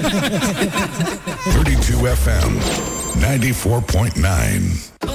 32 FM 94.9.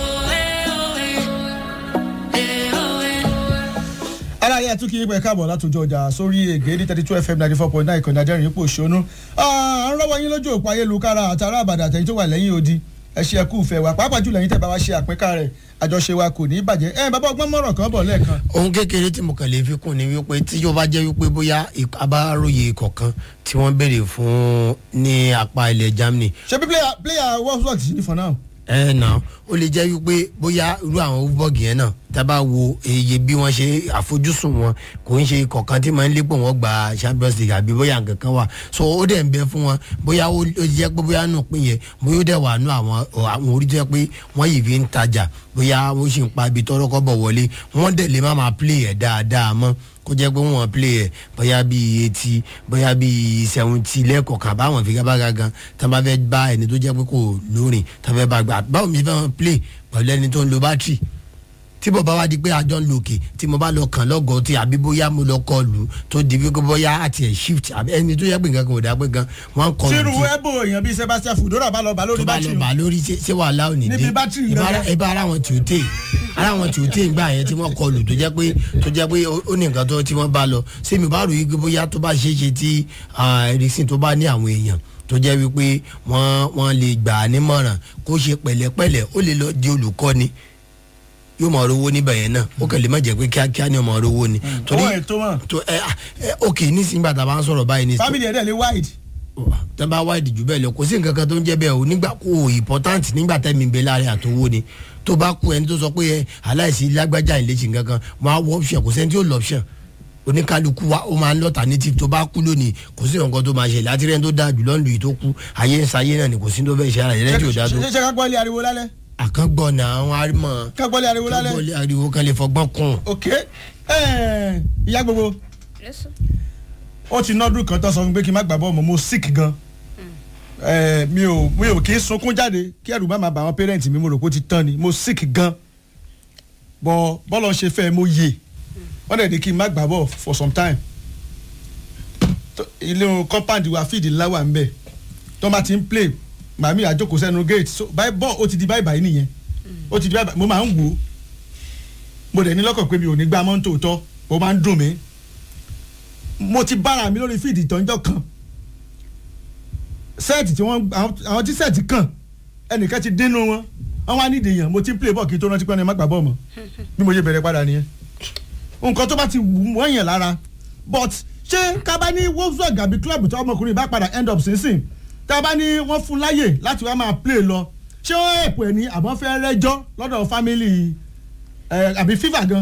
aláyé àtúnkì yín pẹ̀ káàbọ̀ látòjọ́ ọjà sórí ègé ní thirty two fm ninety four point nine ìkànnì àjẹrìn ipò òṣónú. à ń rọ́wọ́ yín lójú òpó ayélujára àtàrà àbàdà àtẹ̀yìn tó wà lẹ́yìn odi ẹ ṣe ẹkú ìfẹ́ wa pàápàá jùlọ yín tẹ́ bá wa ṣe àpínká rẹ̀ àjọṣe wa kò ní í bàjẹ́ ẹ bàbá ọgbọ́n mọ̀rọ̀ kan bọ̀ lẹ́ẹ̀kan. ohun kékeré tí mo kàn lè fi kún ni wípé tí yóò bá jẹ́ wípé bóyá ik- abáròyé kọ̀ọ̀kan tí wọ́n béèrè fún ní apá ilẹ̀ germany ṣé bí player player wolfsburg sí ní for now. ẹ nà ó lè jẹ́ wípé bóyá irú àwọn bọ́ọ̀gì yẹn náà tá a bá wo iye bí wọ́n ṣe àfojúsùn wọn kò ń ṣe kọ̀ọ̀kan tí máa ń lépo wọn gba champions league àbí bóyá nǹkan kan wà so ó dẹ̀ ń bẹ fún wọn bóyá ó ó jẹ́ pé bóyá nù pín yẹn bóyá ó dẹ̀ wà nù àwọn àwọn orí jẹ́ pé wọ́n yìí fi ń tajà bóyá ó sì ń pa ibi tọ́rọ́ kọ́ bọ̀ wọlé wọ́n dẹ̀ lè má máa play ẹ̀ dáadáa mọ́ kó jẹ́ pé wọ́n play ẹ̀ bóyá bíi eighty bóyá bíi seventy lẹ́ẹ̀kọ̀ọ̀kan báwọn fi gábàgà gan tá a bá fẹ́ bá ẹni tó jẹ́ pé kò lórin tá a fẹ́ bá gbà báwo mi fẹ́ wọn play pẹ̀lú ẹni tó ń lo bátìrì tí bọ̀ bá wá di pé àjọ ń lo òkè tí mo bá lọ kàn lọ́gọ̀ọ́ tí àbí bóyá mo lọ kọ lù ú tó di wípé bóyá àti ẹ̀ shift àbí ẹni tó yẹ pé nǹkan kan ò dá pé gan wọ́n kọ lù tírú tí ẹbọ èèyàn bíi sebastian fudora bá lọ bá lórí tó bá lọ bátìrì bá lórí ṣé ṣé wàhálà ò ní dé Níbi bátìrì Ìbá- gangan. ìbá ara wọn tí ò tè ara wọn tí ò tè gbà yẹn tí wọ́n kọ lù tó jẹ́ pé tó jẹ́ pé ó ó ní nǹkan tó tí wọ́n bá lọ ṣé mi bá rò yí pé bóyá tó bá ṣeé ṣe tí ericsson tó bá ní àwọn èèyàn tó jẹ́ wípé wọ́n wọ́n lè gbà á nímọ̀ràn kó ṣe pẹ̀lẹ́pẹ̀lẹ́ ó lè lọ di olùkọ́ni yóò mọ̀ rówó níbẹ̀ yẹn náà ó kàn lè má jẹ́ pé kíákíá ni ó mọ̀ rówó ni. owó ètò wọn tó ẹ ẹ ok nísìnyí bàtà bá ń sọ̀rọ̀ báyìí ní family ẹ̀dẹ̀ lè wide. tẹ́ bá wá ìdìjú bẹ́ẹ̀ lọ kò sí nǹkan kan tó ń jẹ́ bẹ́ẹ̀ o nígbà kó o important nígbà tẹ́mi ń bẹ láàrin àtowó ni tó bá kú ẹni tó sọ pé ẹ aláìsí lágbájá ìlẹ́sì nǹkan kan máa wọ option kò sẹ́ni tí ó lọ option oníkálukú wa ó máa ń lọ́ta native tó bá kú lónìí kò sí nǹkan tó máa ṣẹlẹ̀ àti rẹ́ni tó dáa jùlọ ń lu yìí tó kú ayé ń sayé náà ni kò sí tó fẹ́ ṣe ara yẹn lẹ́yìn tí ò dáa tó ṣe ṣe ká gbọ́ ilé ariwo lálẹ́ àkàngbọ̀n náà àwọn arímọ̀ ká gbọ́ ilé ariwo lálẹ́ kábọ̀lì ariwo kan lè fọgbọ́n kún ok ẹ̀, ìyá gbogbo ó ti nọ́dún kan tó sọ fún mi pé kí n má gbà bọ́ọ̀ mọ́ mo sick gan ẹ̀, mi ò mi ò kí ń sunkún jáde kí ẹ̀rù má máa bà àwọn parent mi mo rò pé ó ti tán ni mo sick gan bọ́ bọ́lọ̀ ṣe fẹ́ mo yè wọ́n dẹ̀ ní kí n má gbà bọ́ọ̀ for some time tó- ilé ohun compound wa fíìdì ńlá wà ń bẹ̀ tó bá ti ń play màmí àjókòó sẹ́nu gate so báyìí bọ́ọ̀ ó ti di báyìí báyìí nìyẹn ó ti di báyìí báyìí mo máa ń wò ó mo dẹ̀ ní lọ́kàn pé mi ò ní gbá mọ́tò tọ́ ó máa ń dùn mí mo ti bára mi lórí fíìdì ìtọ́jọ́ kan sẹ́ẹ̀tì tí wọ́n àwọn- àwọn tí sẹ́ẹ̀tì kàn ẹnìkan ti dínú wọn wọ́n wá nídìí yàn mo ti ń play ball kí n tó rántí pé ẹni má gbà bọ́ọ̀ mọ́ bí mo ṣe bẹ̀rẹ̀ padà nìyẹn nǹkan tó bá ti wù wọ́n yàn lára but ṣé ká bá ní wolfsburg àbí club tí ọmọkùnrin bá padà end up sínsìn tá a bá ní wọ́n fún láyè láti wá máa play lọ ṣé wọ́n ẹ̀pọ̀ ẹ̀ ní àbọ̀ fẹ́ rẹ́jọ́ lọ́dọ̀ family ẹ̀ àbí fifa gan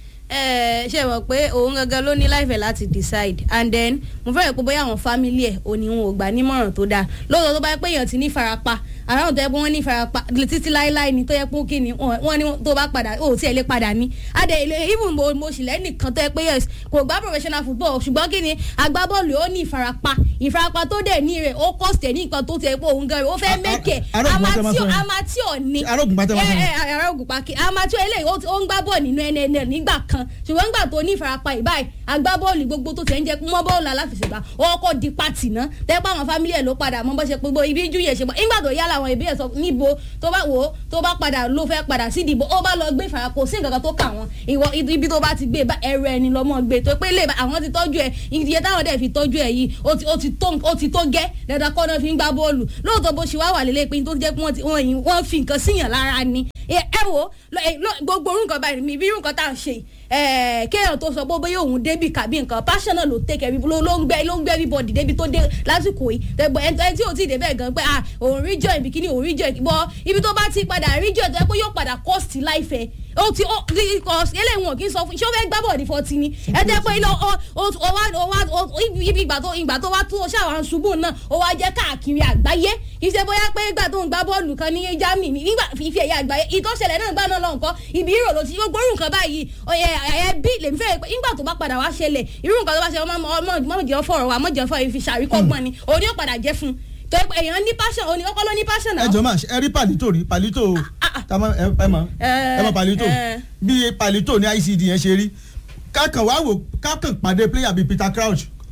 ẹ ṣe mọ̀ pé òun gangan ló ní láìfẹ́ láti decide and then mo fẹ́rẹ̀ pé bóyá àwọn family ẹ̀ ò ní wọn ò gbà nímọ̀ràn tó dáa lóòótọ́ tó bá yẹ pé èèyàn ti ní farapa àwọn tó yẹ pé wọ́n ní farapa títí láéláé ni tó yẹ pé kí ni wọ́n ní tó bá padà ó tiẹ̀ lè padà ní adé ilé even mo mo sì lẹ́nìkan tó yẹ pé yes kò gbá professional football ṣùgbọ́n kí ni agbábọ́ọ̀lù ó ní ìfarapa ìfarapa tó dẹ̀ ní rẹ̀ ó cost ẹ̀ ní nǹkan tó tiẹ̀ pé òun gan rẹ̀ ó fẹ́ A- a- mẹ́kẹ̀ arógun pátá máa sọ yẹn. amateur ni Arógun pátá máa sọ yẹn. ẹ ẹ arógun pàkì amateur eléyìí ó ti- ó ń gbá bọ́ọ̀ nínú nnl nígbà kan ṣùgbọ́n nígbà tó ní ìfarapa ìbáyìí agbábọ́ọ̀lù gbogbo tó tẹ̀ ń jẹ́ mọ́ bọ́ọ̀lù aláfẹsẹ̀gbá ó kọ́ di pati ná tẹ́pẹ́ àwọn fámílì ẹ̀ ló padà mọ́ bó ṣe gbogbo ibi jù yẹn ṣe bọ́ nígbà tó yá làwọn ìbí ẹ̀ sọ níbo tó bá wò ó tó bá padà ló fẹ́ padà sí ìdìbò ó bá lọ gbé ìfarapa kò sí nǹkan kan tó kà wọ́n ìwọ ibi tó bá ti gbé bá ẹrù ẹni lọ́mọ gbé tó pé lè bá àwọn ti tọ́jú ẹ iye táwọn dẹ̀ fi tọ́jú ẹ yìí ó ti- ó ti tó ó ti tó gẹ́ dandan kọ́ náà fi ń gbá bọ́ọ̀lù lóòótọ́ bó ṣe wá wà lélẹ́ pé tó jẹ́ pé wọ́n ti- wọ́n yìí- wọ́n fi nǹkan síyàn lára ni ẹ ẹ wo lọ- ẹ, lọ- gbogbo orú nǹkan báyìí mi bí irú nǹkan tá à ń ṣe yìí, ẹ kéèyàn tó sọ pé bóyá òun débì kàbí nǹkan passion náà ló take every ló ló ń gbẹ ló ń gbẹ everybody débi tó dé lásìkò yìí tẹgbọ ẹ ẹ tí ò tí ì débẹ̀ gan pé ah òun rí joy bikini òun rí joy bọ ibi tó bá ti padà rí joy tó yẹ pé yóò padà cost life ẹ ó ti ó ti kọ eléyìí wọn kì í sọ fún ṣé ó fẹ́ gbá bọ̀dì fọtí ni ẹ jẹ́ pé ilé ọ ọ ọ wá ọ wá ọ ibi ìgbà tó ìgbà tó wá tó o ṣàwọn ṣubú náà ó wá jẹ́ káàkiri àgbáyé kì í ṣe bóyá pé ìgbà tó ń gbá bọ́ọ̀lù kan ní Germany ní- nígbà fífi ẹ̀yà àgbáyé ìtọ́sẹ̀lẹ̀ náà gbà náà lọ nǹkan ibi ìrò ló ti gbogbo irú nǹkan báyìí ọ̀yẹ ẹ̀ bí lèmi fẹ́ pé nígbà tó bá padà wá ṣẹlẹ̀ irú nǹkan tó bá ṣe ọmọ ọmọ ọmọ jẹ́ fọ̀rọ̀ wa ọmọ jẹ́ fọ̀rọ̀ fi ṣàríkọ́gbọ́n ni òní ó padà jẹ́ fún un tó yẹ pé èèyàn ní passion òní ọkọ ló ní passion náà ẹ jọ máa ṣe ẹ rí palito rí palito ta ma ẹ ẹ mọ ẹ mọ palito ẹ. bí palito ní ICD yẹn ṣe rí kákan wá wò kákan pàdé player bíi Peter Crouch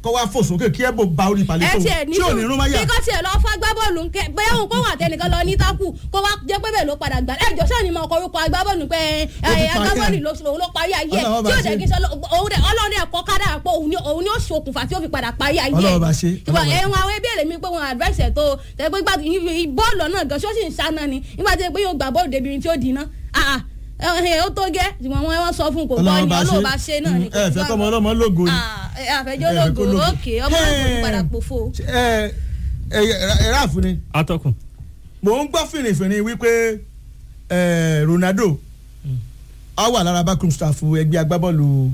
kọ́ wá fò sókè kí ẹ̀bù ba orí ẹ ìpàlẹ́ tó tiẹ̀ ní tí ò ní rún máyà bí kò tiẹ̀ lọ fún agbábọ́ọ̀lù ń kẹ́ bẹ́ẹ̀ òun kó wà tẹnìkan lọ ní tákù kó wá jẹ́ pé bẹ́ẹ̀ ló padà gbà ẹ jọ sọ́ọ̀ni mọ ọkọ̀ orúkọ agbábọ́ọ̀lù pé ẹ, Ó ti ẹ, pa agbábọ́ọ̀lù kẹ́. ló òun ló parí ayé ẹ̀ Ọlọ́run bá tí ò ṣe. dẹ̀ kí n sọ òun dẹ̀ ọlọ́run dẹ̀ kọ́ kádà pé òun ni òun ni ó ṣokùnfà tí ó fi padà parí ayé ẹ̀ Ọlọ́run bá ṣe. ṣùgbọ́n Ọlọ́run bá ṣe. ẹ̀wọ̀n àwọn ẹbí èrè mi pé wọn advice ẹ̀ tó tẹ̀ pé gbà bọ́ọ̀lù náà gan ṣó sì ń sáná ni nígbà tí pé yóò gbà bọ́ọ̀lù débi tí ó di iná Ah, ah, ẹ, ó tó gẹ́ ṣùgbọ́n wọn wọ́n sọ fún kò gbọ́ Ọlọ́run ni bá ọlọ́run bá ṣe náà ni ẹ fẹ́ kọ́ ọmọ ọlọ́mọ lógo ni. Ah, ẹ, àfẹjọ́ ẹ fẹ́ kó lógo lógo. òkè ọmọ náà kò ní padà pòfo. ẹ ẹ ẹ ráàfù ni atọ́kùn. mò ń gbọ́ fìrìfìrì wípé ẹ, Ronaldo á wà lára backroom staff ẹgbẹ́ agbábọ́ọ̀lù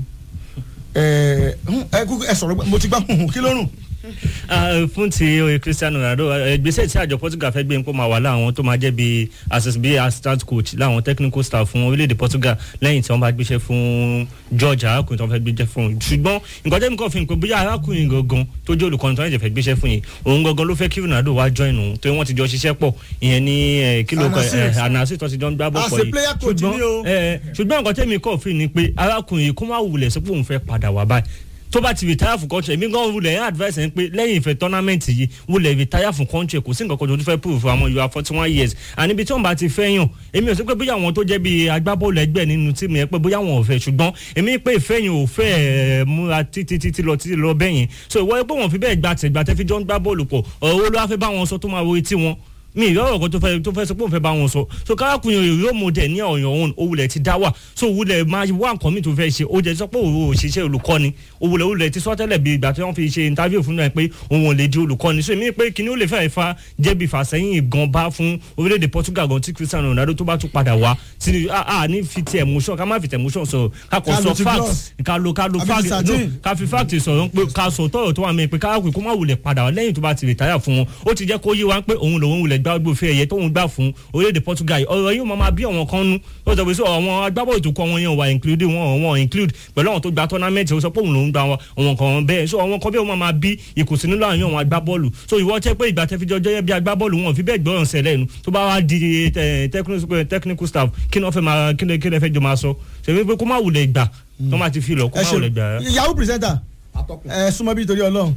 ẹ ẹ kúkú ẹ sọ̀rọ̀ mo ti gbá kí ló rùn. Ah, fún ti oye Cristiano Ronaldo eh, ìgbésẹ̀ tí àjọ Portugal fẹ́ gbé ń kó máa wà láwọn tó máa jẹ́ bí assist bí assistant coach láwọn technical staff fún orílẹ̀-èdè Portugal lẹ́yìn tí wọ́n bá gbéṣẹ́ fún George arákùnrin tó fẹ́ gbéṣẹ́ fún un ṣùgbọ́n nǹkan tẹ́mi kàn fi hàn pé bóyá arákùnrin gangan tó jẹ́ olùkọ́ni tó ń jẹ́ fẹ́ gbéṣẹ́ fún yìí òun gangan ló fẹ́ kí Ronaldo wá join òun tó wọ́n ti jọ ṣiṣẹ́ pọ̀ ìyẹn ní eh, kí ló kọ Anasir. anasi tó ti jọ ń gbá bọ̀ As pọ̀ a yìí player coach ni o. ẹ ṣùgbọ́n nǹkan tẹ́mi kàn fi ni pé arákùnrin yìí kó má wulẹ̀ sí pé òun fẹ́ padà wá báyìí tó bá ti retire fún country èmi gan wulẹ̀ yẹn advice ẹ̀ ń pé lẹ́yìn ìfẹ́ tournament yìí wulẹ̀ retire fún country kò sí nǹkan kan tó tún fẹ́ prove fún àwọn you are forty one years and ibi tí wọ́n bá ti fẹ́ yàn èmi ò sí pé bóyá àwọn tó jẹ́ bí agbábọ́ọ̀lù ẹgbẹ́ nínú tíìmù yẹn pé bóyá wọn ò fẹ́ ṣùgbọ́n èmi pé ìfẹ́ yẹn ò fẹ́ ẹ̀ múra títí títí lọ títí lọ bẹ́yìn so ìwọ pé wọn fi bẹ́ẹ̀ gbà tẹ̀gbà tẹ́ fi jọ ń gbá bọ́ọ̀lù pọ̀ ọ̀rọ̀ wo ló wá fẹ́ bá wọn sọ tó máa wo etí wọn mi ìrọ̀rọ̀ kan tó fẹ́ tó fẹ́ sọ pé òun fẹ́ bá wọn sọ so kárakùnrin yìí yóò mú dẹ̀ ní ọ̀yàn òun òwúlẹ̀ ti dá wà so òwúlẹ̀ máa wá nǹkan mi tó fẹ́ ṣe ó jẹ́ sọ pé òun ò ṣiṣẹ́ olùkọ́ni òwúlẹ̀ òwúlẹ̀ ti sọ tẹ́lẹ̀ bí ìgbà tí wọ́n fi ṣe interview fún náà pé òun ò lè di olùkọ́ni so èmi pé kíní ó lè fẹ́ fa jẹ́bi fàsẹ́yìn gan bá fún orílẹ̀-èdè Portugal gan tí Cristiano Ronaldo tó bá tún padà wá sí a ní fi ti emotion ká má fi ti emotion sọ ká kò Ká sọ lo ti fact gloss. ká lo ká lo Àbí fact ti no sardine. ká fi fact sọ̀rọ̀ pé ká sọ tọ̀rọ̀ tó wà mí pé káàkiri kó má wulẹ̀ padà wá lẹ́yìn tó bá ti retire fún wọn ó ti jẹ́ kó yé wa pé òun lòun wulẹ̀ gbá gbòfin ẹ̀yẹ tóun gbà fún orílẹ̀-èdè Portugal ọ̀rọ̀ yìí ó máa máa bí àwọn kan nú ó sọ pé sọ àwọn agbábọ́ọ̀lù tó kọ́ wọn yẹn wà include wọn wọn include pẹ̀lú àwọn tó gba tournament ó sọ pé òun lòun gba àwọn kan bẹ́ẹ̀ so àwọn kan bẹ́ẹ̀ ó máa máa bí ìkùnsínú láàrin àwọn agbábọ́ọ̀lù so ìwọ tẹ́ pé ìgbà tẹ́fíjọ́ jẹ́ bí agbábọ́ọ̀lù wọn fi bẹ́ẹ̀ gbọ́ràn sẹ́lẹ̀ nu tó bá wá di eh, technical technical staff kí ni wọ́n fẹ́ máa kí ni kí ni ẹ fẹ́ jọ máa sọ ṣèwé pé kó má wulẹ̀ gbà tó má ti fi lọ kó ẹ má wulẹ̀ gbà ṣe yahoo presenter ẹ súnmọ́ bí torí Ọlọ́run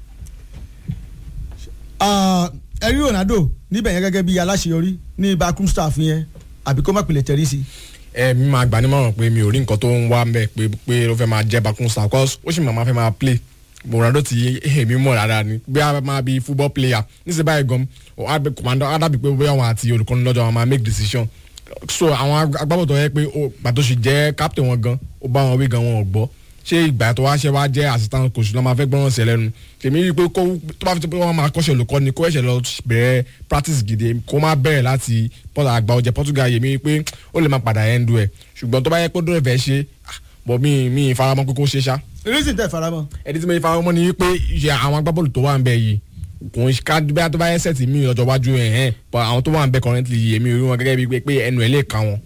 Ah, ẹ rí Ronaldo níbẹ̀ yẹn gẹ́gẹ́ bí aláṣeyọrí ní backroom staff yẹn àbí kó má pilẹ̀ tẹ̀rí sí i. ẹ mi máa gbà nímọ̀ràn pé mi ò rí nǹkan tó ń wá mbẹ́ pé pé ó fẹ́ máa jẹ́ bakun star cause ó sì máa fẹ́ máa play Ronaldo ti èmi mọ̀ rárá ni bí a máa bí football player níṣẹ́ báyìí gan commander adabi pé bóyá àwọn àti olùkọ́ni lọ́jọ́ àwọn máa make decision so àwọn agbábọ̀tọ̀ yẹ pé ó pàtó sì jẹ́ captain wọn gan ó bá wọn wí gan wọn ò gbọ́ ṣé ìgbà tó wá ṣe wá jẹ́ assistant coach ló máa fẹ́ gbọ́ràn sí ẹ lẹ́nu tèmi rí i pé kó tó bá fi tó pé wọ́n máa kọ́ṣẹ́ olùkọ́ni kó ẹ̀ṣẹ̀ lọ bẹ̀rẹ̀ practice gidi kó má bẹ̀rẹ̀ láti pọ́tà àgbà ọ̀jẹ̀ Portugal yèmí rí i pé ó lè má padà ẹ̀ ń du ẹ̀ ṣùgbọ́n tó bá yẹ pé ó dúró fẹ́ ṣe ah, bọ̀ mí mí faramọ́ pé kó ṣe ṣá reason tẹ̀ faramọ́. ẹni tí mo faramọ́ mọ́ ni wípé ìṣe àwọn agbábọ́ọ̀lù tó wà ń bẹ yìí kò ń ká bẹ́ẹ̀ tó bá yẹ sẹ́ẹ̀tì mí lọ́jọ́ iwájú ẹ̀ hẹ́n but àwọn tó wà ń bẹ currently yìí èmi rí wọn gẹ́gẹ́ bíi pé- pé ẹnu ẹ̀ lè ka wọn.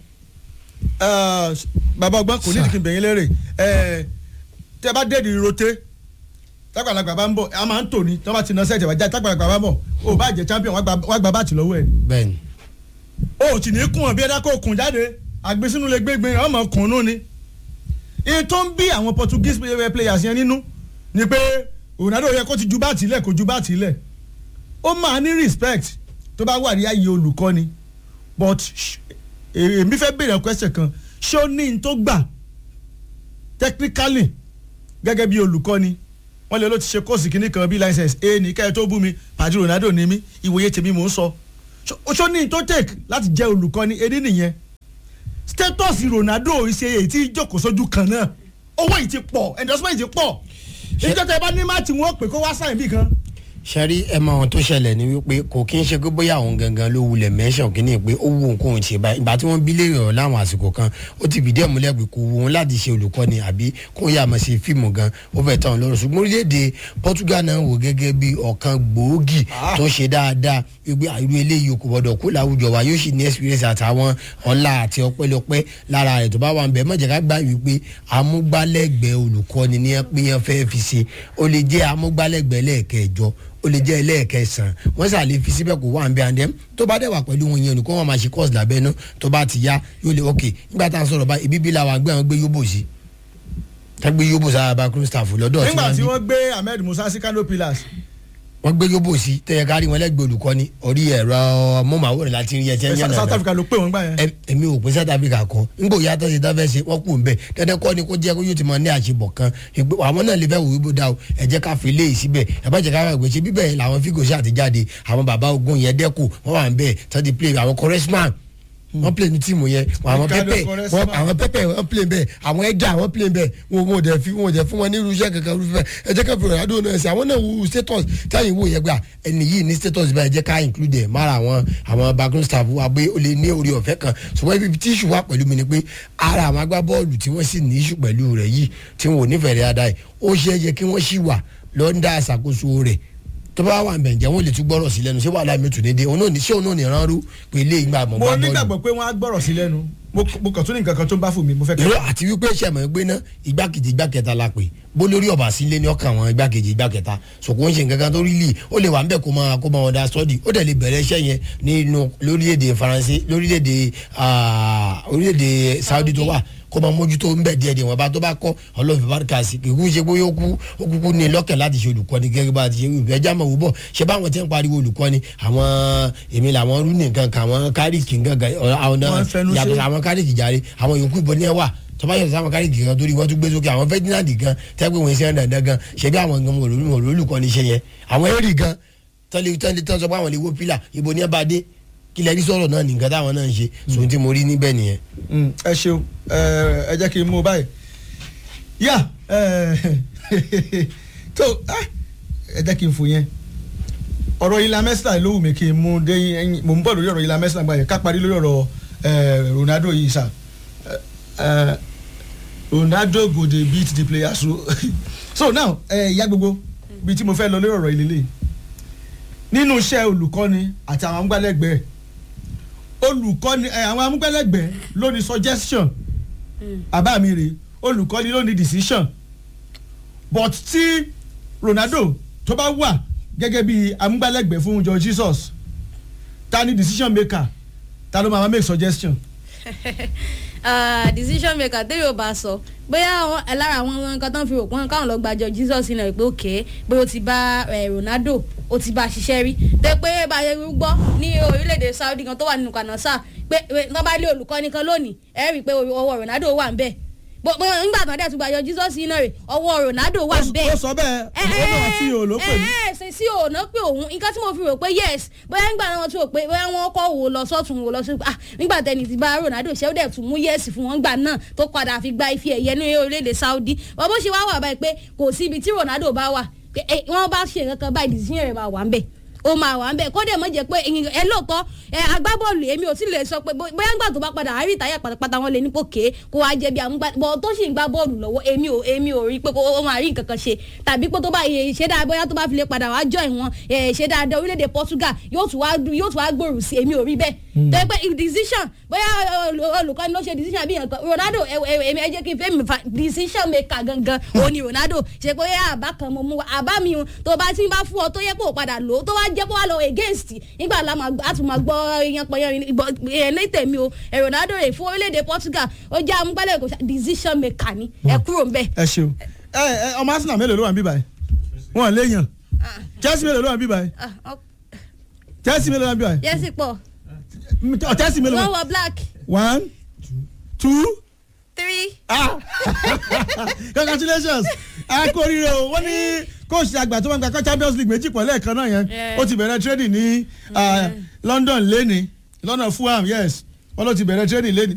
Eh, bàbá ọgbọ́n kò ní ìdíkì bẹ̀yìn lérè Eh, tẹ́ bá déèdì rote tágbàlagbà bá ń bọ̀ a máa ń tò ní tí wọ́n bá ti ná sẹ́ẹ̀tì wájà tágbàlagbà bá ń bọ̀ o bá jẹ́ champion wọ́n gba- wọ́n gba báàtì lọ́wọ́ ẹ̀ bẹ́ẹ̀ni o ò tì ní kún ọ bí ẹ̀dá kò kùn jáde àgbésínú lè gbé gbin ọmọ kùn nù ni iye tó ń bí àwọn Portuguese player- players yẹn nínú ni pé Ronaldo yẹ kó ti ju báàtì lẹ̀ kó ju báàtì lẹ̀ ó máa ní respect tó bá wà ní ààyè olùkọ́ni but sh- èmi fẹ́ béèrè question kan ṣé ó ní n tó gbà technically gẹ́gẹ́ bí olùkọ́ni wọ́n lè ló ti ṣe kóòsì kínní kan bí license a ní kẹ́ ẹ tó bú mi pàdé Ronaldo ní mí ìwòye tèmi mò ń sọ Ṣó- ṣó ní n tó take láti jẹ́ olùkọ́ni edé nìyẹn status Ronaldo ṣe èyí tí jókòó sójú kan náà owó yìí ti pọ̀ endorsement ti pọ̀ ìjọ tẹ bá ní má tí wọ́n pè kó wá sáyìn bí kan. sẹ́rí ẹ mọ ohun tó ṣẹlẹ̀ ni wípé kò kí ń ṣe pé bóyá òun gangan ló wulẹ̀ mẹ́sàn kínní pé ó wù kóun ṣe báyìí ìgbà tí wọ́n bí léèrè ọ̀ láwọn àsìkò kan ó ti fìdí ẹ̀ múlẹ̀ pé kò wù wọn láti ṣe olùkọ́ni àbí kó yà mọ̀ sí fíìmù gan ó fẹ́ tán lọ́rùn ṣùgbọ́n orílẹ̀-èdè Portugal náà wò gẹ́gẹ́ bí ọ̀kan gbòógì tó ṣe dáadáa wípé àìrú eléyìí kò gbọdọ̀ kó láwùjọ wa yóò sì ní experience àtàwọn ọlá àti ọpẹ́lọpẹ́ lára rẹ̀ tó bá wà ń bẹ̀ mọ̀jẹ̀ ká gbà wípé amúgbálẹ́gbẹ̀ẹ́ olùkọ́ni ní ẹ pé yẹn fẹ́ fi ṣe ó lè jẹ́ amúgbálẹ́gbẹ̀ẹ́ lẹ́ẹ̀kẹjọ ó lè jẹ́ ẹlẹ́ẹ̀kẹsàn wọ́n sì àlè fi síbẹ̀ kó wà ń bẹ àndẹ́m tó bá dẹ̀ wà pẹ̀lú wọn yẹn olùkọ́ wọn máa ṣe course lábẹ́nú tó bá ti yá yóò lè ok nígbà tá à ń sọ̀rọ̀ bá ibi bí làwọn àgbẹ̀ wọn gbé yóò bò sí tẹ́gbẹ́ yóò bò sára backroom staff lọ́dọ̀ tí nígbà wọ́n tí bí wọ́n gbé ahmed musa sí kano pillars wọ́n gbé yóò bò sí tẹ́yẹ kárí wọn lẹ́gbẹ̀ẹ́ olùkọ́ni orí ẹ̀rọ mọ́màwòrán láti rí ẹ̀tẹ́ yànnà south africa ló pè wọ́n gbà yẹn. Ẹ- èmi ò pín south africa kan ngbò yàtọ̀ sí tán fẹ́ ṣe wọ́n kù ń bẹ̀ dandan kọ́ ni kó jẹ́ kó yóò ti mọ ní àṣebọ̀ kan ìgbé àwọn náà lè fẹ́ wò wípé dá o ẹ jẹ́ ká fi lé yìí síbẹ̀ ẹ bá jẹ́ ká fẹ́ gbèsè bíbẹ̀ yẹn làwọn fígò ṣáà ti jáde àwọn bàbá ogun yẹn dẹ́kù wọ́n wà ń bẹ̀ tán ti play àwọn correspond wọ́n play ní tíìmù yẹn àwọn Ricardo pẹ́pẹ́ Quaresma. wọ́n- àwọn pẹ́pẹ́ wọ́n play bẹ́ẹ̀ àwọn ẹ̀dá wọ́n play bẹ́ẹ̀ wọn ò dẹ̀ fi wọn ò dẹ̀ fún wọn ní irúṣẹ́ kankan irúfẹ́ ẹ jẹ́ ká fi Ronaldo náà ṣe àwọn náà wo status táyìn wò yẹn gbà ẹni yìí ní status báyìí jẹ́ ká include ẹ̀ mára àwọn àwọn background staff wa pé ó lè ní orí ọ̀fẹ́ kan ṣùgbọ́n ibi tí ìṣù wà pẹ̀lú mi ni pé ara àwọn agbábọ́ọ̀lù tí wọ́n sì ní ìṣù pẹ̀lú rẹ̀ yìí tí wọn ò nífẹ̀ẹ́ rẹ̀ dáadáa yìí ó ṣe é yẹ kí wọ́n sì wà lọ́ńdà àṣàkóso rẹ̀ tó bá wà bẹ̀ǹjẹ̀ wọn lè tún gbọ́rọ̀ sí lẹ́nu ṣé wàhálà mi tún ní dé òun náà ní ṣé òun náà ní ránrú pé ilé ìgbà mọ̀ mo gbá bọ́ọ̀lù nígbàgbọ́ pé wọ́n á gbọ́rọ̀ sí lẹ́nu mo mo kàn tún ní nǹkan kan tó ń bá fún mi mo fẹ́ ìró kẹ́ àti wípé sẹ̀mọ̀ gbé ná igbákejì igbákẹta la pè bó lórí ọ̀bà sílé ní ọkàn àwọn igbákejì igbákẹta sòkò ń ṣe nǹkan kan tó rí lì ó lè wà ń bẹ̀ kó máa kó máa ọ̀dà sọ́ọ̀dì ó dẹ̀ lè bẹ̀rẹ̀ iṣẹ́ yẹn nínú lórílẹ̀‐èdè faransé lórílẹ̀‐èdè ah, orílẹ̀‐èdè saudi tó wà kó máa mójútó ń bẹ̀ díẹ̀ díẹ̀ wọn bá tó bá kọ́ ọlọ́ọ̀fẹ́ bárúkà sí kìkú ṣe pé ó kú ó kúkú ní lọ́kàn láti ṣe olùkọ́ni gẹ́gẹ́ bá a ti ṣe wíwẹ̀ ẹja mọ̀ wúbọ̀ ṣé báwọn ti ń pariwo olùkọ́ni àwọn èmi làwọn rúnì nǹkan kan àwọn kárìkì nǹkan kan àwọn náà Wọ́n ń fẹnu ṣe. yàtọ̀ àwọn kárìkì járe àwọn yòókù ìbọn ní ẹ wà tọ́ba yàtọ̀ sáwọn kárìkì kan torí wọ́n tún gbé sókè àwọn ferdinand gan tẹ́gbẹ́ wọn ṣe ń dandan gan ṣebí àwọn gan wọn olólùmọ̀ olólùkọ́ ní ṣe yẹn àwọn èrì gan tọ́lẹ̀ tọ́lẹ̀ tọ́ sọ pé àwọn lè wo pílà ibo ní ẹ bá dé kí lẹ́rí sọ̀rọ̀ náà nìkan táwọn náà ń ṣe sòun tí mo rí níbẹ̀ nìyẹn. Mm, ẹ ṣeun ẹ ẹ jẹ́ kí n mú un báyìí yá ẹ tó ah, ẹ jẹ́ kí n fò yẹn ọ̀rọ̀ ilà mẹ́sìlá ló wù mí kí n mú dé ẹ̀yìn mò ń bọ̀ lórí ọ̀rọ̀ ilà mẹ́sìlá gbà yẹn ká parí lórí ọ̀rọ̀ ẹ, Ronaldo yìí sà ẹ, ẹ, Ronaldo go dey beat the players so so now ẹ ìyá gbogbo bíi tí mo fẹ́ lọ lórí ọ̀rọ̀ ìlélẹ̀ nínú iṣẹ́ olùkọ́ni àti àwọn amúgbálẹ́gbẹ̀ẹ́ olùkọ́ni ẹ, àwọn amúgbálẹ́gbẹ̀ẹ́ ló ní suggestion àbá mi rè olùkọ́ni ló ní decision but tí Ronaldo tó bá wà gẹ́gẹ́ bí amúgbálẹ́gbẹ̀ẹ́ fún George Jesus ta ni decision maker ta ló máa make suggestion. Ah, decision maker tẹ́lẹ̀ ò bá sọ bóyá àwọn ẹ lára àwọn nǹkan tó ń fi rò pọ́n káwọn lọ gbàjọ Jesus náà pé òkè bóyá o ti bá eh, Ronaldo o ti bá a ṣiṣẹ́ rí tẹ́ pé báyẹn gbọ́ ní orílẹ̀-èdè Saudi kan tó wà nínú kanasa pé pé wọ́n bá lé olùkọ́ni kan lónìí ẹ rí i pé ọwọ́ Ronaldo wà ń bẹ̀ bó bó- nígbà tán dẹ̀ tún gbàjọ Jesus náà rè ọwọ́ Ronaldo wà ń bẹ̀ ó sọ bẹ́ẹ̀ ó náà tí o ló pè mí. ẹ ẹ ṣe sí òòná pé òun nǹkan tí mo fi rò pé yes bóyá nígbà náà tún rò pé bóyá wọn kọ́ wò lọ sọ́tún wò lọ sí ah nígbà tẹni ti bá Ronaldo ṣe ó dẹ̀ tún mú yes fún wọn gbà náà tó padà fi gba ife ẹ̀yẹ ní orílẹ̀-èdè Saudi wọ́n bó ṣe wá wà báyìí pé kò sí ibi tí Ronaldo bá wà pé ẹ, wọ́n bá ṣe nǹkan kan báyìí decision rẹ̀ máa wà ń bẹ̀ ó máa wà ń bẹ̀ kódà mọ̀ jẹ́ pé ẹ̀yin- ẹ lóòótọ́ ẹ agbábọ́ọ̀lù èmi ò tí lè sọ pé bó- bóyá ńgbà tó bá padà àárí ìtayà pátápátá wọn lè ní pòkè kó wá jẹ bí àwọn gbà bọ́ tó sì ń gbá bọ́ọ̀lù lọ́wọ́ èmi ò èmi ò rí pé kó ó máa rí nǹkan kan ṣe tàbí pé tó bá yẹ ṣe dáa bóyá tó bá fi lè padà wá jọ ìwọ̀n ẹ, ṣe dáadáa orílẹ̀-èdè Portugal yóò tún wá yóò tún wá gbòòrò sí èmi ò rí bẹ́ẹ̀ tó yẹ pé decision bóyá olu- olùkọ́ni ló ṣe decision bí nǹkan Ronaldo ẹ ẹ èmi ẹ jẹ́ kí n fẹ́ mi fa decision maker gangan òun ni Ronaldo ṣe pé yá àbá kan mo mú wa àbá mi o tó bá ti ń bá fún ọ tó yẹ kó o padà lò ó tó wá jẹ́ kó wá lọ against nígbà la máa gbọ́- a tún máa gbọ́ yan pọ̀ yan ẹ̀ ní tèmi o ẹ̀ Ronaldo rè fún orílẹ̀-èdè Portugal ó jẹ́ amúgbálẹ̀ kò ṣá decision maker ni ẹ kúrò ńbẹ̀. ẹ ṣeun ẹ ẹ ọmọ Arsenal mélòó ló wà ń bí báyìí wọn lè yàn Chelsea mélòó ló wà ń bí báyìí Chelsea mélòó ló wà ń bí báyìí yẹ́sì pọ̀ Ọ, Chelsea mélòó wọ́n ló wà wọ black one two three ah congratulations a kú oríire o wọ́n ní kóòsì àgbà tó máa ń gba Champions League méjì pọ̀ lẹ́ẹ̀kan náà yẹn Yeah. ó ti bẹ̀rẹ̀ trading ní ah, London lẹ́ni London Fulham yes wọ́n ló ti bẹ̀rẹ̀ trading lẹ́ni